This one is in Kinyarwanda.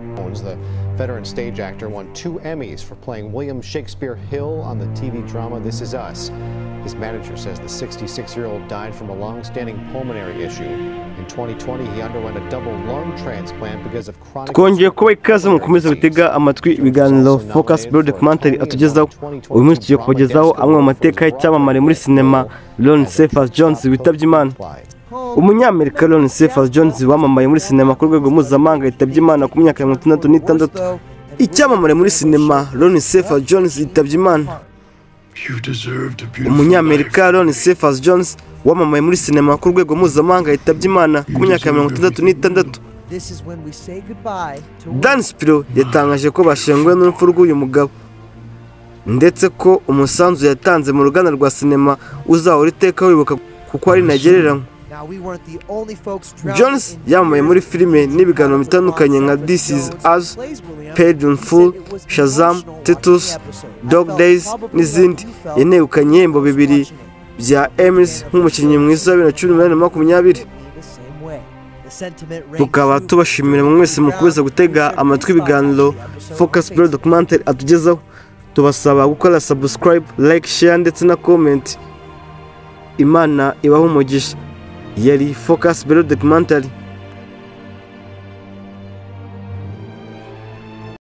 Williams, the veteran stage actor, won two Emmys for playing William Shakespeare Hill on the TV drama This Is Us. His manager says the 66 year old died from a long standing pulmonary issue. In 2020, he underwent a double lung transplant because of chronic. twongeye kuba ikaze mu gukomeza gutega amatwi ibiganiro focus bureau documentary atugezaho uyu munsi tugiye kubagezaho amwe mu mateka y'icyamamare muri sinema Ron Cephas Jones witabye Imana umunyamerika Ron Cephas Jones wamamaye muri sinema ku rwego mpuzamahanga yitabye Imana ku myaka mirongo itandatu n'itandatu icyamamare muri sinema Ron Cephas Jones yitabye Imana umunyamerika Ron Cephas Jones wamamaye muri sinema ku rwego mpuzamahanga yitabye Imana ku myaka mirongo itandatu n'itandatu Dan Spiro yatangaje ko bashenguwe n'urupfu rw'uyu mugabo ndetse ko umusanzu yatanze mu ruganda rwa sinema uzahora iteka wibuka kuko ari ntagereranywa jones Jones yamamaye muri filime n'ibiganiro bitandukanye nka This Is Us, Paid in Full, Shazam, Titus, Dog Days n'izindi yanegukanye ibihembo bibiri bya Emmys nk'umukinnyi mwiza wa bibiri na cumi n'umunani na makumyabiri tukaba tubashimira mwe mwese mukomeza gutega amatwi ibiganiro focus bureau documentary atugezaho tubasaba gukora subscribe like share ndetse na comment imana ibaho umugisha yari focus bureau documentary